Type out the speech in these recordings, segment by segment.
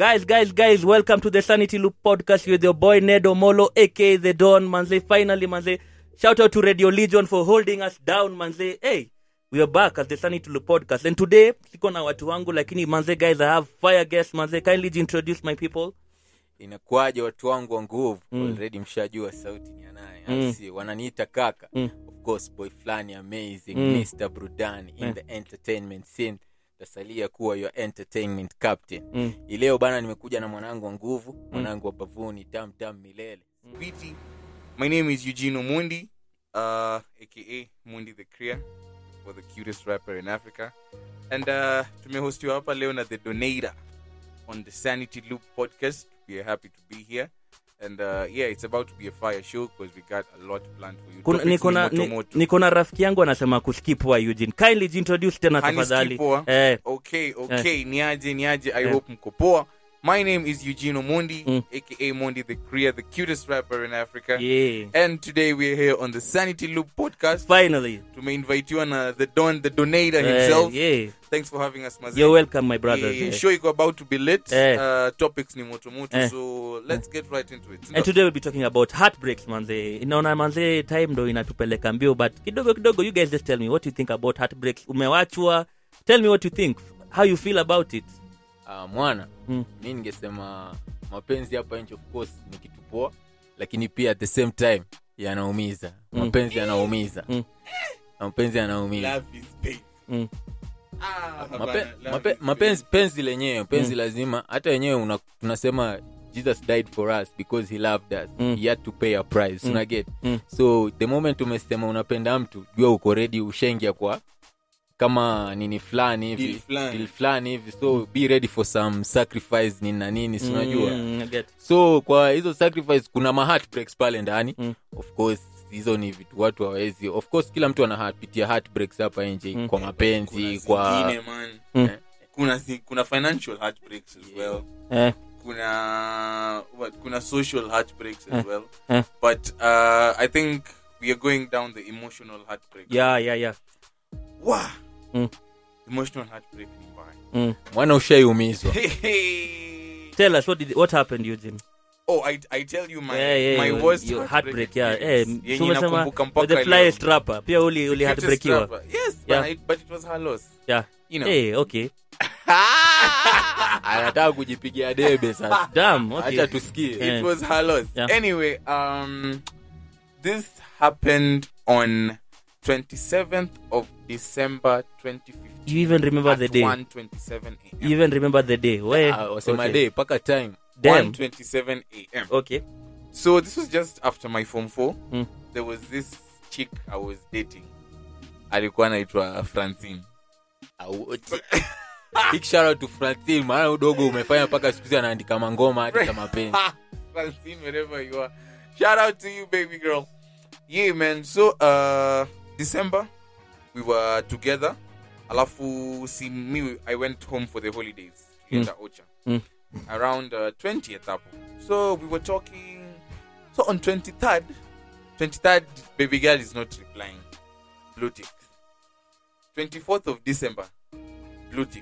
Guys, guys, guys, welcome to the Sanity Loop podcast with your boy Nedo Molo, aka The Don, manze. Finally, manze. Shout out to Radio Legion for holding us down, manze. Hey, we are back at the Sanity Loop podcast. And today, siko na watu wangu, lakini manze, guys, I have fire guests, manze. Kindly introduce my people. inakuwaje watu wangu wa nguvu Mm. already mshajua sauti ni anaye Mm. mm. si wananiita kaka Mm. of course boy flani amazing Mm. mr brudani in Mm. the entertainment scene tasalia kuwa your entertainment captain Mm. ileo bana nimekuja na mwanangu wa nguvu mwanangu wa bavuni tam tam milele Viti. My name is Eugene Mundi, uh, aka Mundi the Kriya, or the cutest rapper in Africa. And uh, tumehostiwa hapa leo na The Donator on the Sanity Loop podcast. We are happy to be here. And uh, yeah, it's about to be a fire show because we got a lot planned for you. Kuna- Topics niko ni na moto ni- moto. niko na rafiki yangu anasema kuskipwa Eugene. Kindly introduce tena Hani tafadhali. skipwa. Eh, Okay, okay. Niaje, niaje. I Eh. hope mko poa. My name is Eugene Mundi, Mm. aka Mundi the Kriya, the cutest rapper in Africa. yeah. And today we're here on the Sanity Loop podcast. Finally. tumeinvitiwa na the don the donator Eh, himself yeah. thanks for having us Mazee. You're welcome, my brothers. Yeah, yeah, Yeah. show iko about to be lit Eh. uh, topics ni moto moto Eh. so let's get right into it and today we'll be talking about heartbreaks manze inaona manze time ndo inatupeleka mbio but kidogo kidogo you guys just tell me what you think about heartbreaks umewachwa tell me what you think how you feel about it uh, mwana Mm. mi ningesema mapenzi hapa nje of course ni kitu poa lakini pia at the same time yanaumiza Mm. mapenzi yanaumiza Mm. mapenzi yanaumiza Love is pain. mm. Ah, Mape, hapana, love mape, is mapenzi penzi lenyewe penzi Mm. lazima hata wenyewe una- tunasema jesus died for us because he loved us Mm. he had to pay a price Mm. una get Mm. so the moment umesema unapenda mtu jua uko ready ushengia kwa kama nini fulani Deal hivi fulani. deal fulani hivi so be ready for some sacrifice nini na nini si unajua Mm, I get. so kwa hizo sacrifice kuna ma heartbreaks pale ndani Mm. of course hizo ni vitu watu hawawezi of course kila mtu anapitia heartbreaks hapa nje Mm. kwa mapenzi Kuna kwa zingine, man. Mm. kuna si- kuna financial heartbreaks as well Eh, kuna what kuna social heartbreaks as Eh. well Eh. but uh, i think we are going down the emotional heartbreak yeah yeah yeah wow. Mm. emotional heartbreak ni mbaya mm. mwana ushaiumizwa tell us what did what happened Eugene Oh, I, I tell you my yeah, yeah, my your- worst your heartbreak heartbreak yeah eh experience. Yenye tumesema nakumbuka mpaka the leo. flyest rapper pia uli uli Cutest heartbreakiwa rapper. Yes, Yeah. but, I, but it was her loss. yeah You know. eh okay anataka kujipigia debe sasa damn okay hacha tusikie Eh. It was her loss. Yeah. Anyway, um, this happened on 27th of December 2015. you even remember at the day 1:27 a.m. you even remember the day where Ah, wasema okay. day paka time damn 1:27 a.m. okay So this was just after my form 4. Mm. There was this chick I was dating. Alikuwa anaitwa Francine. Au- big shout out to Francine maana udogo umefanya mpaka siku hizi anaandika mangoma hadi za mapenzi Francine, wherever you are. Shout out to you, baby girl. Yeah, man. So, uh, December, we were together. Alafu, see me, I went home for the holidays. Tulienda Ocha. Mm. Around uh, 20th hapo. So, we were talking. So, on 23rd, 23rd, baby girl is not replying. Blue tick. 24th of December, blue tick.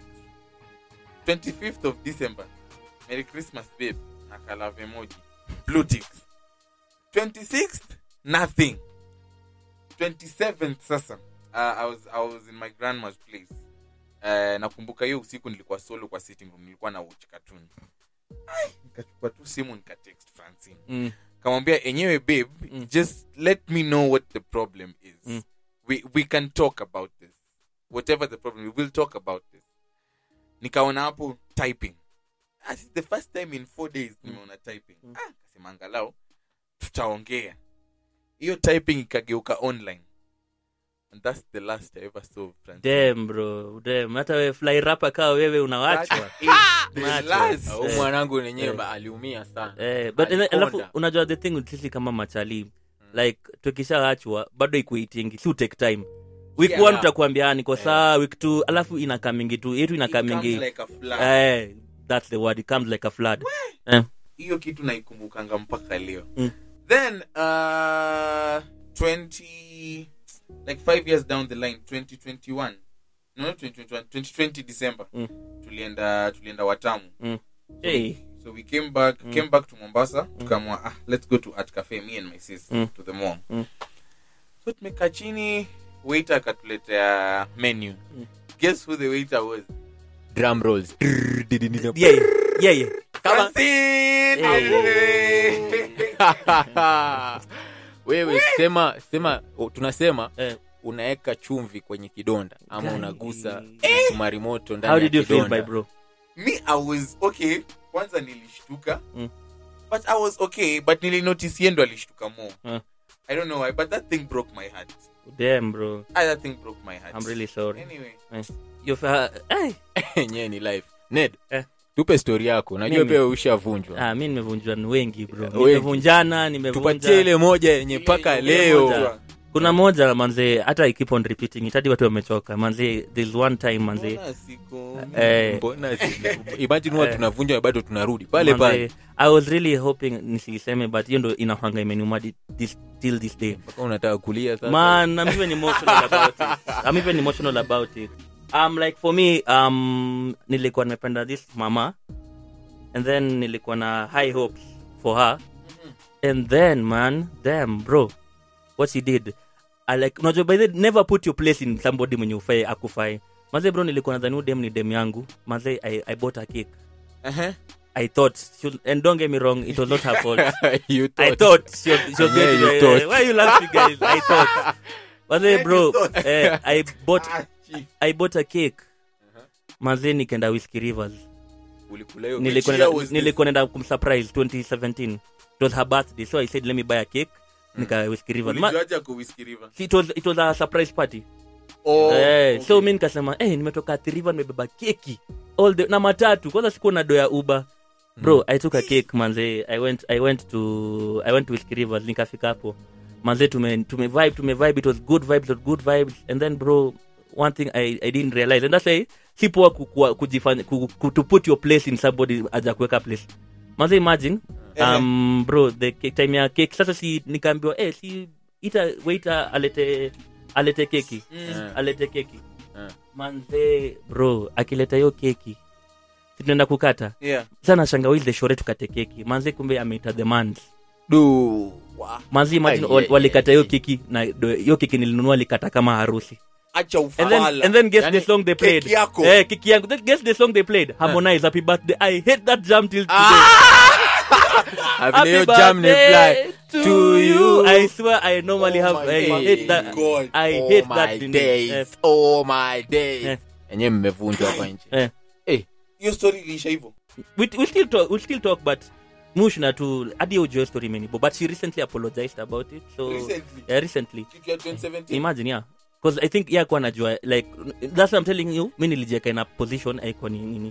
25th of December, Merry Christmas, babe. Nakalave emoji. Blue tick. 26th, nothing. 27th sasa. Uh, I was I was in my grandma's place. Uh, nakumbuka hiyo usiku nilikuwa solo kwa sitting room nilikuwa na watch cartoon. Ai, nikachukua tu simu nikatext Francine. mm. Kamwambia enyewe babe, Mm. just let me know what the problem is. Mm. We we can talk about this. Whatever the problem, we will talk about this. Nikaona hapo typing. Ah, this is the first time in four days nimeona typing. Mm. Ah, kasema angalau tutaongea. Hiyo typing ikageuka online. And that's the last I ever saw Francine. Damn bro, damn. Hata we fly rapper kaa wewe unawachwa. That is the Macho. last. au Eh. mwanangu nenyewe Eh. ba- aliumia sana Eh, but ene- Alikonda. alafu unajua the thing with sisi kama machali like tukishaachwa bado ikuitingi si take time week Yeah. one tutakuambia "Ah, niko saa week two alafu inakamingi tu yetu It comes inakamingi like a flood. eh, that's the word it comes like a flood eh. hiyo kitu naikumbukanga mpaka leo Mm. then uh, 20 like five years down the line 2021 no not 2021 2020 december Mm. tulienda tulienda watamu Mm. hey. So we came back, came back to Mombasa. Tukamwa, ah, let's go to Art Cafe, me and my sis, Mm. to the mall. Mm. So tumekaa chini, waiter akatuletea menu. Guess who the waiter was? drum rolls yeah yeah yeah Kama- wewe sema sema oh, tunasema Eh. unaweka chumvi kwenye kidonda ama Gani? unagusa msumari moto ndani how ya did you feel kidonda. my bro Me, I was okay. Kwanza nilishtuka. Mm. But I was okay. But nilinotice yeye ndo alishtuka more. Uh. I don't know why, but that thing broke my heart. damn bro Ah, that thing broke my heart. i'm really sorry Anyway. you've uh, hey. yenyewe ni life ned Eh. tupe stori yako najua Mimi. pia ushavunjwa ah mi nimevunjwa ni wengi bro Wengi. nimevunjana tupatie nimevunja ile moja yenye mpaka Ile leo moja. kuna moja manze hata I keep on repeating it hadi watu wamechoka manze there's one time manze Mbona siku- eh, mbona si- imagine huwa Eh. tunavunja bado tunarudi pale manze, pale i was really hoping nisiseme but hiyo ndo inahanga imeniuma di- this, till this day mpaka unataka kulia sasa man i'm even emotional about it i'm even emotional about it um like for me um nilikuwa nimependa this mama and then nilikuwa na high hopes for her and then man damn bro what she did I like unajua by the never put your place in somebody mwenye ufai akufai maze bro nilikuwa nadhani huyu dem ni dem yangu maze I, i bought a cake Uh-huh. i thought she, and don't get me wrong it was not her fault You I thought. thought she was, she was Yeah, going to you be- thought. why are you laughing, guys? I thought. But then, bro, thought. eh, I bought Ah, chief. I bought a cake. Manze nikaenda Whiskey Rivers. Ulikula hiyo Nilikuwa year naenda- was this? nilikuwa naenda kumsurprise 2017. It was her birthday, so I said let me buy a cake. Nika Whiskey Rivers. Ma- Ulijuaje ako Whiskey River? it was it was a surprise party. Oh, eh, okay. so mi nikasema eh, nimetoka Athi River nimebeba keki all the, na matatu kwanza sikuwa na do ya uber bro i took a cake manze i went i went to i went to Whiskey Rivers nikafika hapo manze tume tume vibe tume vibe it was good vibes it was good vibes and then bro one thing i, I didn't realize and that's why si poa kukua- kujifanya ku, ku, to put your place in somebody aja kuweka place manze imagine um, bro the cake, time ya cake sasa si nikaambiwa eh si ita waiter alete alete keki Eh. alete keki Eh. manze bro akileta hiyo keki si tunaenda kukata Yeah. sana shangawili shore tukate keki manze kumbe ameita the mans Du. manzi imagine Ai, wal- ai, walikata ai, hiyo ai. keki na do- hiyo keki nilinunua alikata kama harusi Acha and then, ufala. and then guess Yani, the song they played keki yako. eh keki yangu Then guess the song they played harmonize happy birthday i hate that jam till today Havile hiyo jam ni fly to you. i swear i normally Oh have my i fucking hate that God. i Oh hate my that thing. days. Eh, Oh my days. Eh. enyewe mmevunjwa hapa nje eh. hiyo story iliisha hivyo we, we still talk we still talk but mushna tu hadi ujue story imenibo but she recently apologized about it so Recently? yeah, recently kitu ya 2017 imagine yeah because i think yeah kwa najua like that's what i'm telling you mi nilijieka in a position aiko ni nini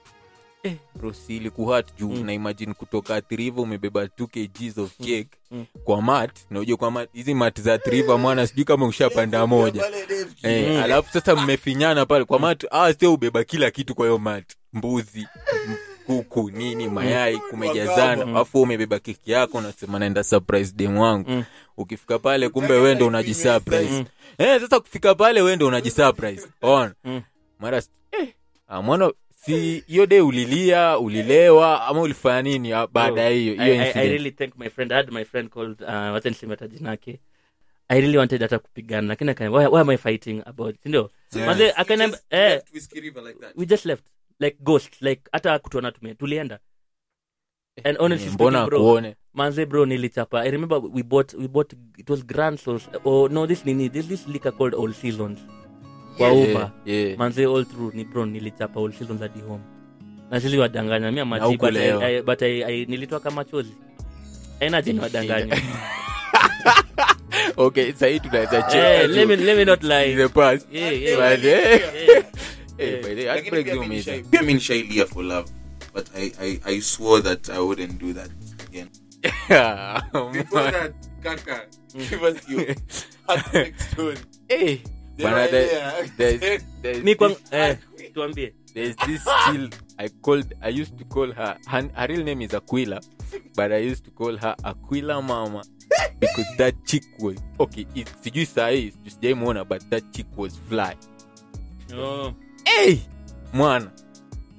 bro si ilikuhat juu Mm. na imagine kutoka triva umebeba 2 kgs of cake Mm. kwa mat na ujue kwa mat hizi mat za triva mwana sijui kama ushapanda moja eh, Mm. alafu sasa mmefinyana pale kwa mat ah, sio ubeba kila kitu kwa hiyo mat mbuzi m- kuku nini mayai kumejazana Mm. alafu umebeba keki yako unasema naenda surprise dem wangu Mm. ukifika pale kumbe wendo unajisurprise Mm. eh, sasa kufika pale wendo unajisurprise ona Mm. mara s- eh, ah, mwana si hiyo de ulilia ulilewa ama ulifanya nini ah, baada ya hiyo I, hiyo I, I incident really thank my friend i had my friend called uh, wacha niseme hata jina yake i really wanted hata kupigana lakini akaniambia, why, why am i fighting about sindio Yeah. Manze, akaniambia eh like that we just left like ghost like hata kutuona tume tulienda and honestly Eh, mbona speaking, bro, akuone manze bro nilichapa i remember we bought we bought it was grand sauce or no this nini this this liquor called all seasons kwa Yeah, uber yeah. manze all through ni bro nilichapa all seasons hadi home na sisi wadanganya mia maji but, hukulewa. I, I, but I, I, nilitoa kama chozi aina jeni wadanganya okay sahii tunaweza Eh, cheka let me juu. let me not In lie the past. Yeah, yeah, But, eh, yeah. eh, by the way, Lakini heartbreak pia ndio mi umeisha. nishai- pia mi nishailia for love but I, I, I swore that I wouldn't do that again. Oh, Before man. that, Kaka, give us your heartbreak story. Eh, bana, There, there- there. there's- there's mi kwa this- eh, tuambie there's this still I called I used to call her her, her real name is Aquila, but I used to call her Aquila Mama because that chick was okay. It, sijui sahi sijaimuona but that chick was fly. oh. Hey, mwana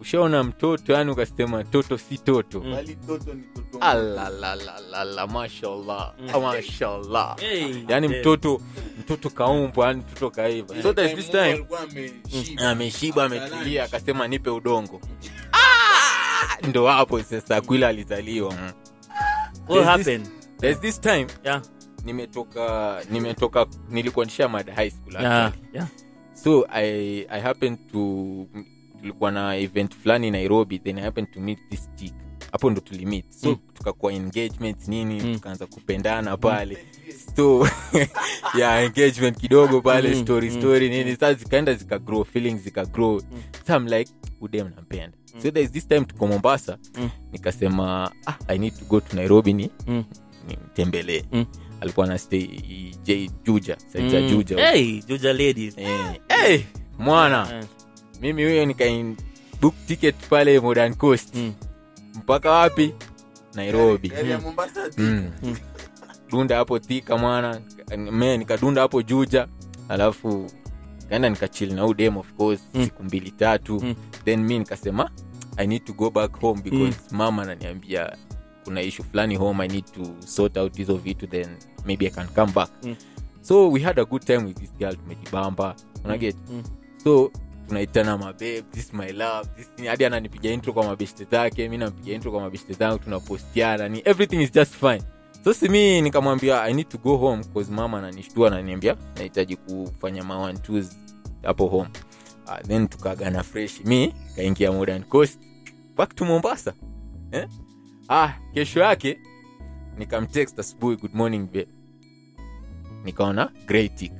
ushaona mtoto yani ukasema toto si toto Mm. Bali toto ni toto. alalalala mashallah Mm. mashallah Hey, yani damn. mtoto mtoto kaumbwa yani mtoto kaiva so there's this Mungu time alikuwa ameshiba. ameshiba ametulia akasema nipe udongo Ah! ndo hapo sasa kwila alizaliwa mm. What There's this- happened? there's this time Yeah, nimetoka nimetoka nilikuwa nishamada high school yeah, actually. yeah. so i i happened to tulikuwa na event fulani nairobi then i happened to meet this chick hapo ndo tulimit so Mm. tukakuwa engagement nini Mm. tukaanza kupendana pale so yeah engagement kidogo pale Mm, story mm, story nini sasa zikaenda zikagrow feelings zikagrow so i'm like udem nampenda so there's this time tuko mombasa Mm. nikasema ah, i need to go to nairobi ni Mm. nimtembelee Mm. alikuwa na stay j juja side za Mm. juja Hey, Juja ladies. Eh, hey, mwana Eh, mimi huyo nika book ticket pale modern coast mm. mpaka wapi nairobi Gari ya Mombasa tu. mm. Mm. dunda hapo thika mwana me nikadunda hapo juja alafu kaenda nikachili na udem of course Mm. siku mbili tatu Mm. then mi nikasema i need to go back home because mama ananiambia kuna issue fulani home i need to sort out hizo vitu then maybe i can come back Mm. so we had a good time with this girl tumejibamba unaget Mm. so tunaitana mababe this is my love this hadi ananipiga intro kwa mabeshte zake mi nampiga intro kwa mabeshte zangu tunapostiana ni everything is just fine so simi nikamwambia i need to go home cause mama ananishtua ananiambia nahitaji kufanya mawantus hapo home uh, then tukaagana fresh mi kaingia modern coast back to mombasa eh? ah kesho yake nikamtext asubuhi good morning babe nikaona great tick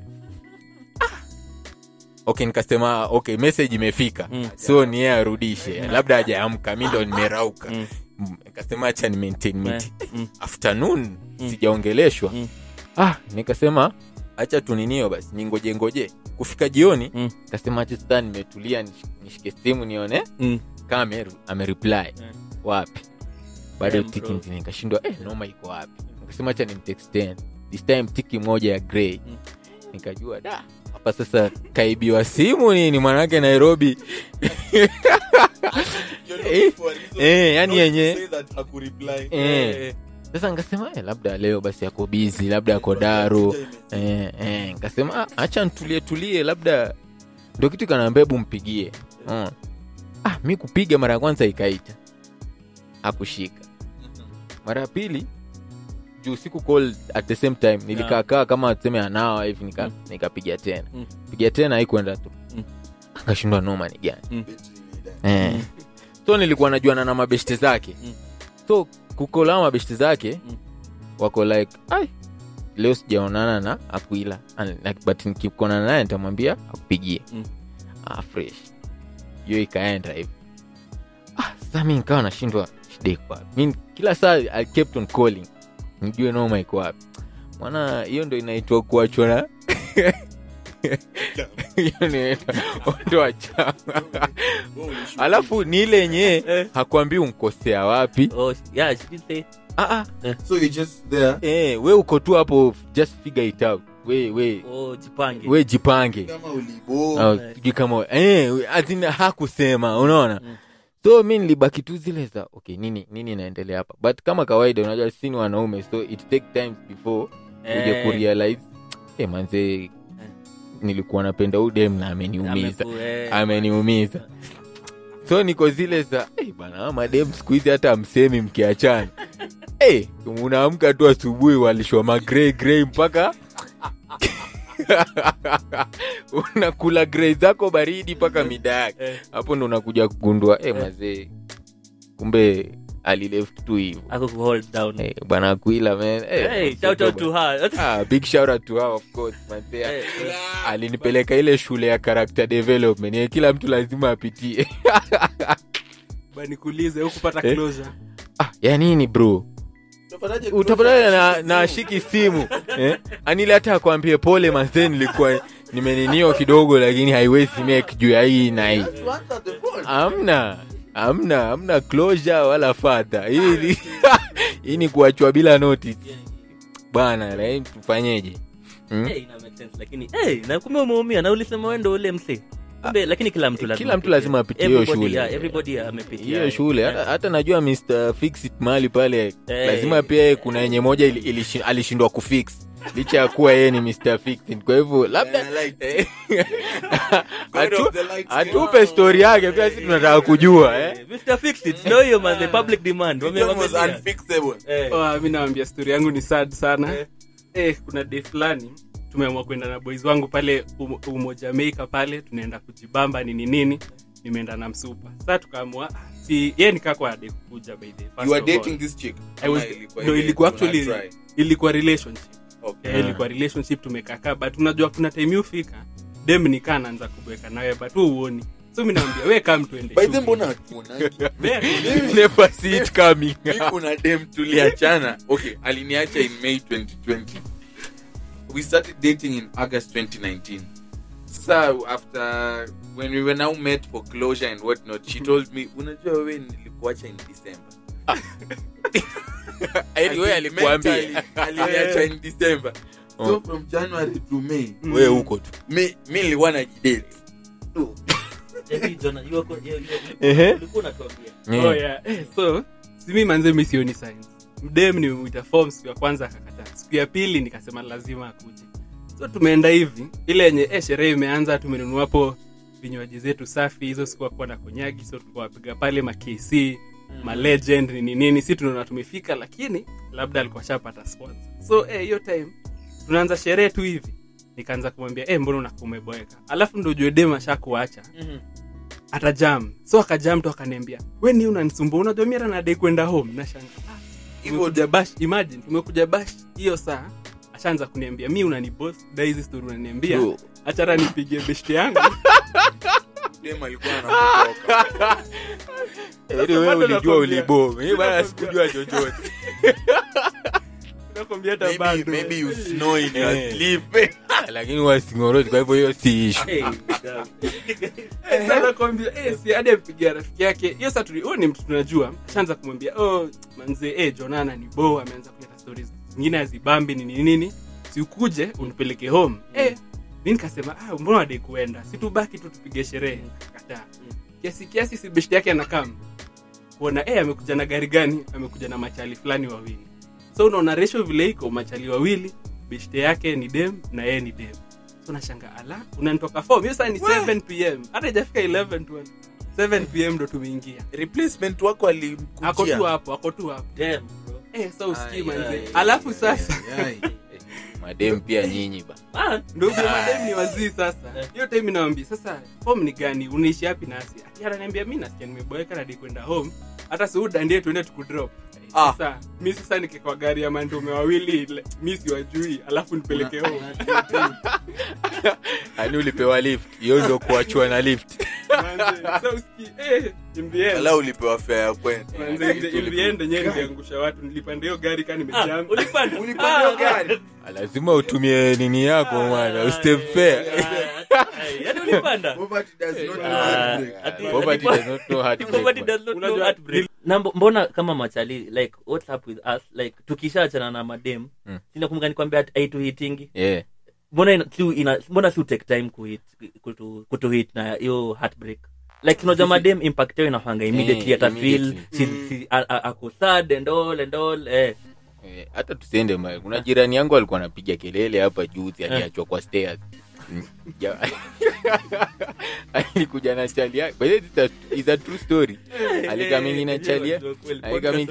okay nikasema okay message imefika Mm. so ni yeye arudishe labda hajaamka mi ndo nimerauka Mm. Mm, nikasema acha ni maintain Eh, meeting mm. afternoon sijaongeleshwa Mm. ah nikasema acha tuninio basi ningoje ngoje kufika jioni Mm. nikasema acha sasa nimetulia nish- nishike simu nione Mm. kama ameru- amereply wapi bado Damn, tiki bro. nzini nikashindwa eh, noma iko wapi nikasema acha nimtexten this time tiki moja ya grey Mm. nikajua da hapa sasa kaibiwa simu nini mwanake nairobi You're looking for a reason eh, yani not to yenye say that hakureply. eh. sasa nikasema eh, labda leo basi ako bizi labda ako daru eh, eh, nikasema ah, acha ntulie tulie labda ndo kitu kanaambia hebu mpigie mm. ah, mi kupiga mara ya kwanza ikaita akushika mara ya pili juu siku call at the same time nilikaakaa kama tuseme anawa hivi nika, Mm. nikapiga tena Mm. piga tena haikuenda tu Mm. akashindwa noma ni gani Betri imeenda. eh. so nilikuwa najuana na mabeshte zake Mm. so kukola mabeshte zake Mm. wako like ai leo sijaonana na akuila An- na- but nikikuonana naye nitamwambia akupigie Mm. ah, fresh hiyo ikaenda hivi ah, sasa mi nikawa nashindwa shida iko wapi mi kila saa I kept on calling nijue noma iko wapi mwana hiyo ndo inaitwa kuachwa na hiyo ndo inaitwa ondoa chama Wewe ulishuka. alafu ni ile yenyewe Eh. hakuambii unkosea wapi Oh, yeah, she did say. ah, ah, so you just there eh, we uko tu hapo just figure it out we we Oh, jipange. we jipange kama ulibo Au, sijui kama eh, as in hakusema unaona Mm. so mi nilibaki tu zile za okay nini nini inaendelea hapa but kama kawaida unajua sini wanaume so it take time before uje Eh. kurealize eh, manze nilikuwa napenda udem na ameniumiza Ameku- eh. ameniumiza so niko zile za hey, bana madem siku hizi hata msemi mkiachana hey, unaamka tu asubuhi walishwa magrey grey mpaka unakula grey zako baridi mpaka mida yake Eh. hapo ndo unakuja kugundua hey, mazee kumbe alileft tu hivo Ako ku hold down. hey, bana akuila man hey, Hey, shout out to her. ah, big shout out to her of course mazee Eh, alinipeleka ile shule ya character development ye kila mtu lazima apitie Ba nikuulize hukupata Eh? closure ah, ya nini bro Utapataje utapatana na, closure? na ashiki simu eh? anile hata akwambie pole mazee nilikuwa nimeninio kidogo lakini haiwezi make juu ya hii na hii You answer the phone. amna amna amna closure wala fadha hii ni- hii ni kuachwa bila notice bwana lakini tufanyeje hmm? Eh, ina make sense, lakini eh, na kumbe umeumia na ulisema wendo ule mse Kumbe, lakini kila mtu lazima Kila mtu apitie. lazima apitie hiyo Everybody, shule. yeah, everybody amepitia hiyo shule hata, hata najua mr fixit mahali pale Eh. lazima pia kuna yenye moja ili, ili, alishindwa kufix licha ya kuwa yeye ni mr fixit kwa hivyo labda Yeah, like- eh, God atu- of the lights. atupe stori yake pia si tunataka kujua eh. Eh, Mr. Fixed It, ndio hiyo man, the public demand. Wame- It was wame- unfixable. Eh, Oh, mi nawambia stori yangu ni sad sana Eh. eh, kuna day fulani tumeamua kwenda na boys wangu pale um, umo jamaica pale tunaenda kujibamba nini nini nimeenda na msupa saa tukaamua ah, si ye nikaa kwa ade kukuja by the first You were of all. dating this chick? I was, Ama ilikuwa no, ile ilikuwa tuna actually try? ilikuwa relationship Okay. yeah, ilikuwa relationship tumekakaa but unajua kuna time ufika dem nikaa naanza kubweka nawe but hu uoni so mi nawambia we kam tuende By the shughuli." mbona kuonagi? We- Never see it coming. Mi kuna dem tuliachana okay aliniacha in may 2020 we started dating in august 2019 sasa after when we were now met for closure and what not she told me unajua wewe nilikuacha in december Anyway, alikuambia Mentally, aliniacha in december so Oh. from january to may wewe huko tu mi mi nilikuwa najidate eh, Jonah, you wako- you- you- Ehe. ulikuwa unatuambia. Eh. oh, yeah. eh, so simi manze mi sioni signs mdem nimemwita form siku ya kwanza akakataa siku ya pili nikasema lazima akuje so tumeenda hivi ile yenye eh, sherehe imeanza tumenunua hapo vinywaji zetu safi hizo sikuwa kuwa na konyagi so tulikuwa wapiga pale ma KC ma legend nini nini si tunaona tumefika lakini labda alikuwa shapata sponsor so eh, hiyo time tunaanza sherehe tu hivi nikaanza kumwambia eh, mbona unakuwa umeboeka alafu ndo jue dem ashakuacha atajam so akajam tu akaniambia we ni unanisumbua unajua mira nadai kwenda home nashanga Hivyo- tumekuja bash imagine tumekuja bash hiyo saa ashaanza kuniambia mi unanibos da hizi story unaniambia Bro. achara nipigie beshte yangu dem alikuwa anakutoka Yaani wewe bado ulijua nakwambia. ulibo mimi bana Nakwambia. sikujua chochote nakwambia hata maybe, bado maybe you snow in your Eh. sleep lakini wasingoroti kwa hivyo hiyo si ishu Eh, damn. Eh, sasa nakwambia eh, si hadi ampigia rafiki yake hiyo saa tuli huyo ni mtu tunajua ashaanza kumwambia oh manze eh, jonana ni bo ameanza kuleta stories zingine azibambi nini nini si ukuje unipeleke home eh, mi nikasema ah, mbona wadai kuenda si tubaki tu tupige sherehe kataa kiasi kiasi si beshti yake anakam kuona eh, amekuja na gari gani amekuja na machali fulani wawili so unaona resho vile iko machali wawili beshte yake ni dem na yeye ni dem so nashanga ala unanitoka form hiyo saa ni 7 pm hata ijafika 11 tu 7 pm ndo tumeingia replacement wako ako tu alimkujia hapo ako tu hapo Damn, bro. eh, sa usikii Ai, manze ai, alafu ai, sasa ai, ai. madem pia nyinyi ba Man, ndugu madem ni wazii sasa Eh. hiyo time nawambia sasa home ni gani unaishi hapi nasi ati ananiambia mi nasikia nimeboeka nadi kwenda home hata siudandie tuende tukudrop Ah. sasa mi sasa nikikwa gari ya mandume wawili le- mi siwajui alafu nipeleke home ani ulipewa lift hiyo ndo kuachua na lift Manze, sa usikii eh, in the end, Wala ulipewa fare ya kwenda manze, in the- in the end yenyewe niliangusha watu nilipanda hiyo gari kaa ah, nimejam ulipanda? Ulipanda hiyo gari? lazima utumie nini yako mwana ustep fair Yaani ulipanda? Poverty does not know Ah, heartbreak. ati- Poverty does not know heartbreak, Nobody man. does not know Unajua, heartbreak. Na mbo- mbona kama machali like what's up with us like tukishaachana na madem Mm. sinakumbuka nikwambia aituhitingi Yeah. mbona ina- si ina- mbona si take time kuhit kutu, kutuhit na hiyo heartbreak like unajua madem impact yao inafanga immediately Eh, ata feel immediately. si, si, a- a- ako sad and all and all eh Eh, hata tusiende mbali kuna jirani yangu alikuwa anapiga kelele hapa juzi aliachwa kwa stairs Mm, ja- alikuja na chali yake By the way, it's a- it's a true story alikamini na chali yake alikamini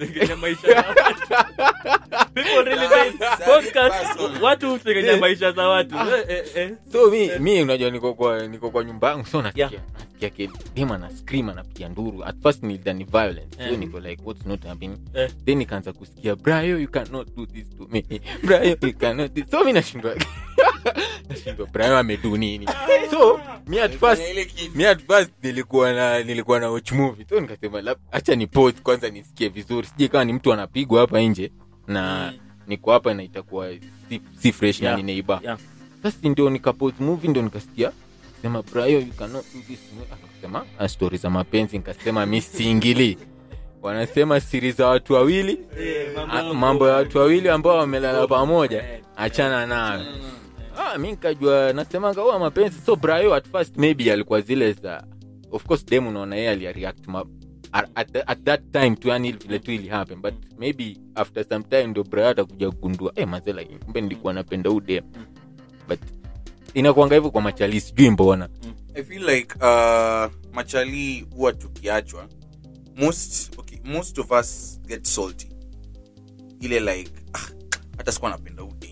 watu husengenya maisha za watu Eh, eh, eh. so mi, mi unajua niko kwa niko kwa nyumba yangu so nasikia Yeah. nasikia ke dem ana scream anapiga nduru at first nilidhani violence so Eh. niko like what's not happening Eh. then nikaanza kusikia brayo you cannot do this to me brayo you cannot do... so mi nashindwa nashindwa brayo amedu nini so mi at first Ile kitu. mi at first nilikuwa na nilikuwa na watch movie so nikasema lab- acha ni pause kwanza nisikie vizuri sije kama ni mtu anapigwa hapa nje na niko hapa na itakuwa si, si fresh Yeah. na ni neighbor Yeah. sasa ndio nikapose movie ndio nikasikia sema brayo you cannot do this to me." akasema "Ah, story za mapenzi nikasema mi siingili wanasema siri za watu wawili Eh, ah, mambo ya watu wawili ambao wamelala pamoja achana nayo Ah, ah, mi nikajua nasemanga huwa mapenzi so brayo at first maybe alikuwa zile za of course dem unaona yeye alireact ma at, at, at that time tu yani vile tu ili happen but maybe after some time ndo brayo atakuja kugundua eh mazee like kumbe nilikuwa napenda huu dem but inakuanga hivyo kwa machali sijui mbona i feel like uh, machali huwa tukiachwa most okay, most of us get salty ile like ah, hata sikuwa napenda udem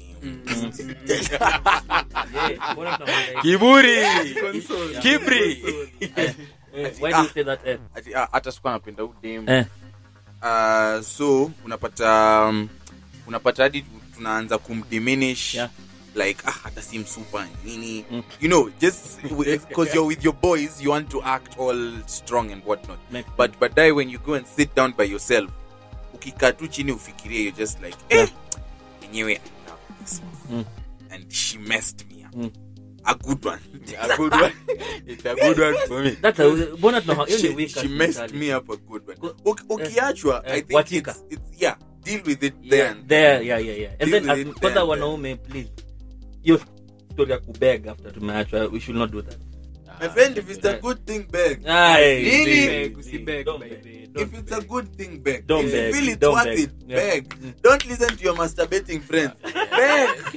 Yeah, mbona tunamwambia- kiburi Console. kibri Eh, why do you say that, eh? Ati, ah, hata sikuwa napenda udem Eh. uh, so unapata um, unapata hadi tunaanza kumdiminish Yeah. like ah, hata si msupa nini Mm. you know just because you're with your boys you want to act all strong and whatnot Make- but baadaye when you go and sit down by yourself ukikaa tu chini ufikirie you're just like eh, enyewe I love this one. Mm. and she messed me up Mm. a good one a good one it's a good one for me That's a- mbona tuna- hiyo ni she, weakest she messed mentality. me up a good one Go- Uki- ukiachwa eh, i think wachika. it's, it's yeah deal with it there Yeah, and there, yeah, yeah, yeah. And Deal then, with as- it kwanza there, wanaume please hiyo story ya kubeg after tumeachwa we should not do that My friend, if it's a good thing, beg. Aye, Really? please, Beg, please, usibeg, don't by beg. the way, If don't it's a beg. good thing, beg. Don't if beg. you feel it's Don't worth beg. it, Yeah. beg. Don't listen to your masturbating friends. Beg.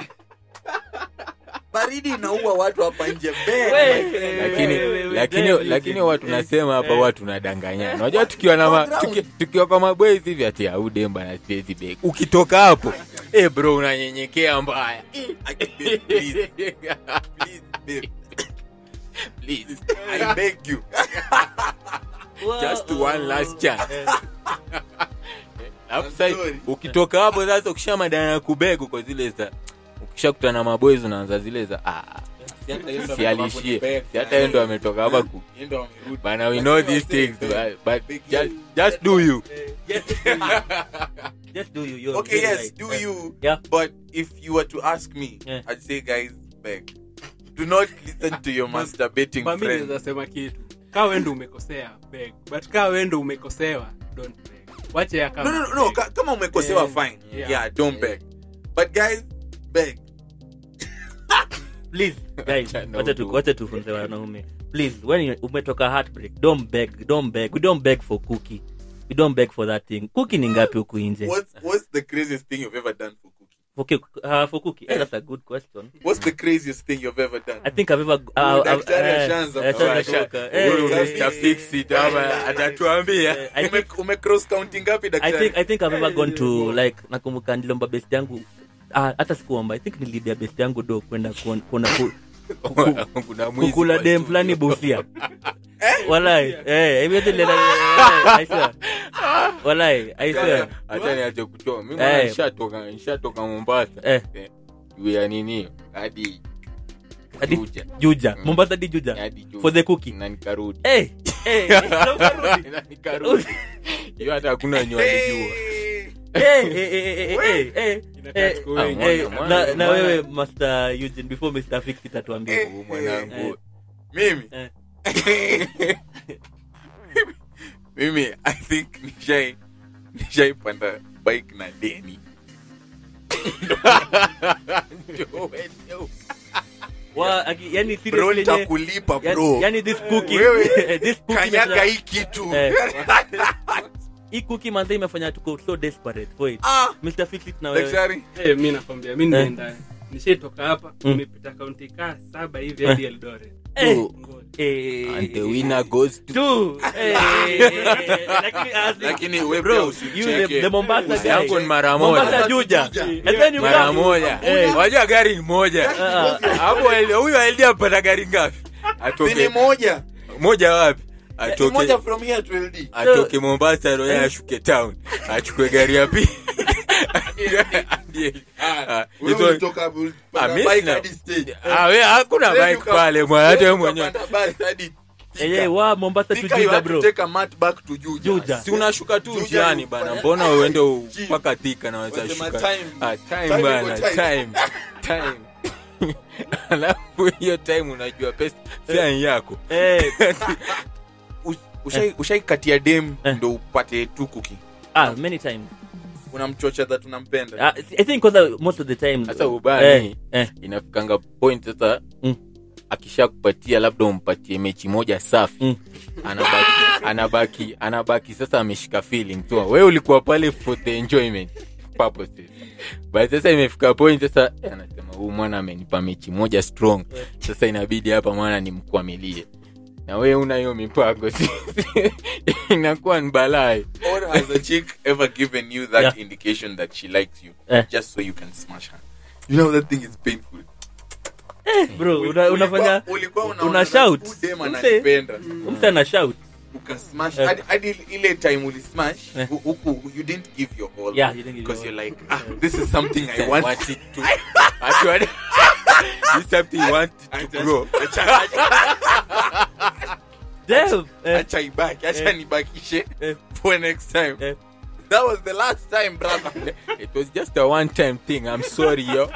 Baridi inaua watu hapa nje. Beg. Wey. my friend. lakini we- we- we- lakini we- lakini we- watu nasema hapa eh. watu tunadanganyana unajua tukiwa na ma, Background. tuki, tukiwa kwa mabwezi hivi ati audemba na siwezi beg ukitoka hapo eh bro unanyenyekea mbaya Aki, babe, please. Please, babe. please I beg you. just one last chance Eh, alafu I'm sasa sorry. ukitoka hapo sasa ukisha madana ya kubegu kwa zile za ukishakutana na mabwezi unaanza zile za ah si alishie si hata yeye ndo ametoka hapa ku Yeye ndo amerudi. bana we know these things but, but just, just do you just do you. Just do you. You're Okay, very yes, right. do Eh, you. Yeah. But if you were to ask me, Yeah. I'd say, guys, beg. Do not listen to your masturbating Kwa mimi friends. naweza sema kitu kaa wendo umekosea beg but kaa wendo umekosewa don't beg wache ya No, kama no, no, no. ka- Kama umekosewa, Yeah. fine. Yeah. Yeah, don't beg. But guys, beg. please guys No, wacha tu- do. wacha tufunze wanaume please when you- umetoka heartbreak don't beg don't beg we don't beg for cookie we don't beg for that thing cookie ni ngapi huku nje What's what's the craziest thing you've ever done for Cookie? for, cake- uh, for cookie eh, that's a good question What's the craziest thing you've ever done? i think i've ever uh, Huyu uh, daktari eh, ashaanza eh, kutoa ashaanza sha- kutoka. Eh, Huyu eh, Mr. Fix It ama atatuambia eh, I think Ume- ume cross counting ngapi I daktari? think I think I've ever gone to like nakumbuka niliomba best yangu ah, hata sikuomba I think nilibia best yangu do kwenda kuona kuona ku, kuna mwizi kukula kwa dem studio. fulani busia walai eh hivi yote nilienda eh, I swear walai I swear hata niache kutoa mimi Eh. mwana nishatoka nishatoka Mombasa Eh. Eh, juu ya nini hadi Hadi Juja. Juja Mm. Mombasa di Juja hadi Juja. for the cookie na nikarudi eh eh na ukarudi. Na nikarudi hiyo hata hakuna wenye walijua Hey! eh eh eh eh eh eh Inakaa eh tuko Ah, wengi. mwana, eh, mwana, na, na mwana. wewe Master Eugene before Mr. Fix it atuambie Eh. Huyu mwanangu Mimi? Eh. Mimi, I think nishai nishaipanda bike na deni wa aki- yani bro seriously yenye- nitakulipa yani- bro yani this cookie Wewe, this cookie kanyaga imefanya- hii kitu Eh. hii cookie manze imefanya tuko so desperate for it Ah, Mr. Fix it na wewe daktari Eh, mi nakwambia mi nimeenda nishaitoka hapa Mm. nimepita kaunti kaa saba hivi hadi Eldoret Eh. Ngoja. Eh, and the winner goes to two. Eh, lakini as- Lakini wewe bro, pia you usicheke. the- the Mombasa Usi guy. yangu ni mara Mombasa moja Juja. And then you mara come- moja Eh. wajua gari ni moja Ah, hapo el- huyu alidi apata gari ngapi Si ni atoke moja moja wapi Si moja atoke from here to LD atoke mombasa roya ashuke town achukue gari ya pili Hadi- ah, Wewe hizo- ulitoka hapo, ulipanda Ah, mi bike sina- hadi stage. Ah, we hakuna Then bike uka- pale mwana hata then wewe mwenyewe ukapanda bus hadi Thika. eh, eh, wa Mombasa to Thika, you Juja, had to bro. take a mat back to Juja. Juja. si unashuka tu Juja njiani you- bana mbona uende u- Chi. mpaka thika na Wasema wazashuka time. ah, time Time bana iko time time alafu hiyo time unajua pesa fare yako Eh, Ush- ushai- ushaikatia dem Eh. ndo upate tu kuki ah, many times unamchocha that unampenda Ah, i think kwanza most of the time Sasa ubaya eh, ni- eh, inafikanga point sasa Mm. akisha kupatia labda umpatie mechi moja safi Mm. anabaki anabaki anabaki sasa ameshika feeling tu wewe ulikuwa pale for the enjoyment purposes but sasa imefika point sasa eh, anasema huu mwana amenipa mechi moja strong sasa inabidi hapa mwana nimkwamilie na wewe una hiyo mipango si- inakuwa ni balaa or has a chick ever given you that Yeah. indication that she likes you Eh. just so you can smash her you know that thing is painful bro una, unafanya Ulikuwa- ulikuwa unaona una that shout. huyu dem Mse- ananipenda. mtu ana shout ukasmash Eh. hadi- hadi ile time ulismash Eh. hu- huku you didn't give your all Yeah, you didn't give because your you're like ah this is something i want want it to actually this is something you want to grow Acha- acha- Damn, eh, acha ibaki acha Eh. nibakishe Eh. for next time eh. that was the last time brother it was just a one time thing i'm sorry yo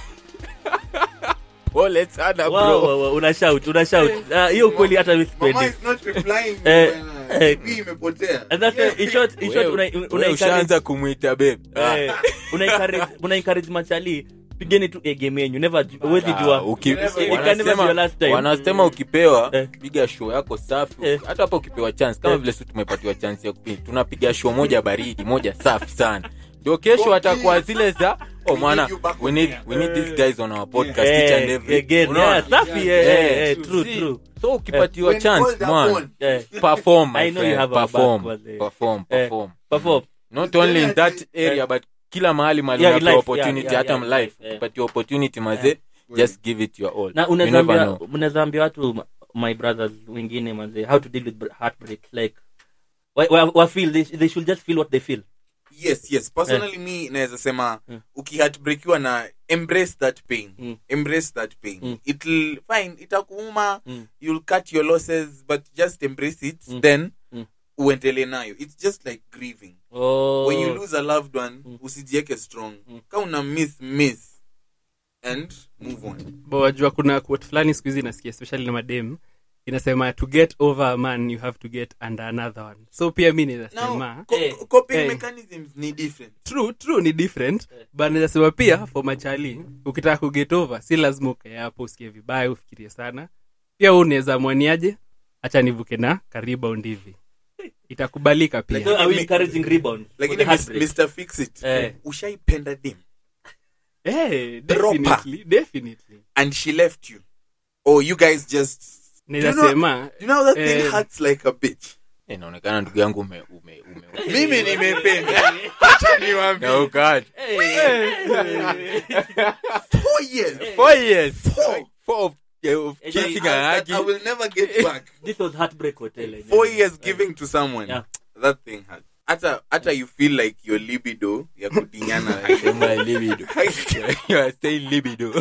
oh let's add a Wow, bro wow, wow, una shout una shout Ah, hiyo kweli hata mimi mama sipendi is not replying Eh, bwana. eh. TV imepotea and that's uh, in short in short una Wewe- una wewe encourage ushaanza kumwita babe eh, una encourage una encourage machali pigeni tu eh, game yenyu never huwezi jua Uki- It can never be your last wanasema time. wanasema ukipewa Eh. piga show yako safi Eh. hata hapa ukipewa chance kama Eh. vile si tumepatiwa chance ya kupi tunapiga show moja baridi moja safi sana ndio kesho atakuwa zile za oh mwana need you back we on need, here. we need these guys on our podcast each and eh, every again Unaona? yeah safi Yeah, eh, Eh, eh, eh, true see, true so ukipatiwa When chance called man upon. eh perform my I know you friend, have our back, perform wazee. perform Eh, perform perform not only in that area but kila mahali mahali Yeah, unapewa life, opportunity yeah, yeah, hata yeah, life yeah. upatiwa opportunity mazee just give it your all na You never unazaambia know. unazaambia watu my brothers wengine manze how to deal with heartbreak like wa, wa, wa feel they, they should just feel what they feel yes yes personally me naweza sema Mm. ukihatbreakiwa na embrace that pain Mm. embrace that pain Mm. it'll fine itakuuma Mm. you'll cut your losses but just embrace it Mm. then Mm. uendele nayo it's just like grieving oh when you lose a loved one Mm. usijieke strong Mm. ka una miss miss and move on Bo, wajua kuna quote fulani siku hizi nasikia especially na madem inasema to get over a man you have to get under another one so pia mi now nazasema co- Eh. coping Eh. mechanisms ni different true true ni different but nazasema pia for machali ukitaka kuget over si lazima ukae hapo usikie vibaya ufikirie sana pia huu unaweza mwaniaje hacha nivuke na karibaundi hivi itakubalika pia Like- so are we encouraging rebound for lakini the Mis- heartbreak? mr fix it Eh. ushaipenda dim Eh, Proper. definitely, definitely. and she left you or you guys just nazasema you know that thing Eh. hurts like a bitch Eh, inaonekana ndugu yangu ume, ume, ume, mimi nimependa acha niwaambie na ukaacha. four years Four years. Four. Four of, yeah, of Eh, kissing I, and I, hugging. I will never get back this was heartbreak hotel eh, four yeah. years giving to someone Yeah. that thing hurts hata hata you feel like your libido ya kudinyana Sema libido. You are saying libido.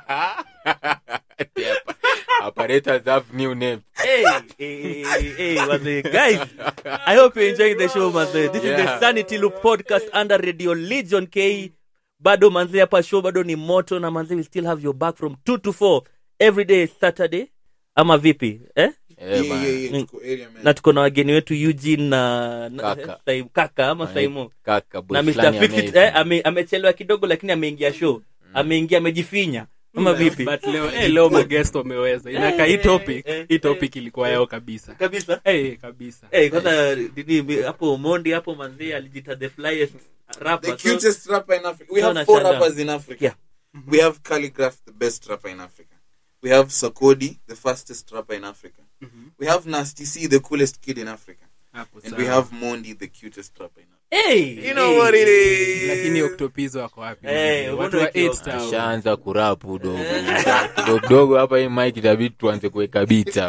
The appa- Apparatus have new name. hey, hey, hey, hey, wazee, guys i hope you're enjoying the show manze this is the Yeah. sanity loop podcast under radio legion k bado manze hapa show bado ni moto na manze we still have your back from 2 to 4 every day saturday ama vipi eh? Eh, Yeah, bana. yeah, yeah, Mm. tuko area, man. na tuko na wageni wetu eugene na, na Kaka. Saim- kaka ama saimo Kaka, boy na mr fulani Fixit, amazing. eh, ame, amechelewa kidogo lakini ameingia show ameingia amejifinya ama vipi but leo eh, leo magest wameweza inaka hii topic eh, hii topic ilikuwa yao kabisa kabisa eh, kabisa Eh, kwanza nini hapo mondi hapo manzi alijita the flyest the rapper so, cutest rapper in Africa. We So have four nashangaa. rappers in Africa. Yeah. We have Calligraph, the best rapper in Africa. We have Sakodi, the fastest rapper in Africa. We have Nasty C, the coolest kid in Africa. hapo And sawa. we have Mondi, the cutest rapper in Africa. hey, You know hey. what it is. lakini oktopizo wako wapi Eh, watu wa watu wa Eight Town. ashaanza kurapu dogo kidogo kidogo hapa hii mike itabidi tuanze kuweka bita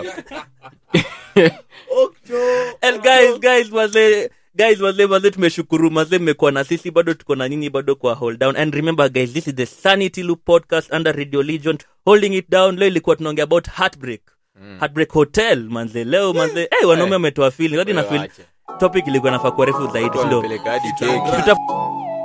And guys guys wazee guys wazee wazee tumeshukuru mazee mmekuwa na sisi bado tuko na nyinyi bado kwa hold down and remember guys this is the sanity loop podcast under radio legion holding it down leo ilikuwa tunaongea about heartbreak heartbreak hotel manze leo manze hey, wanaume wametoa feeling hadi na feel Wacha. topic ilikuwa nafaa kuwa refu zaidi Watu sindo wamepeleka hadi keki Tuta-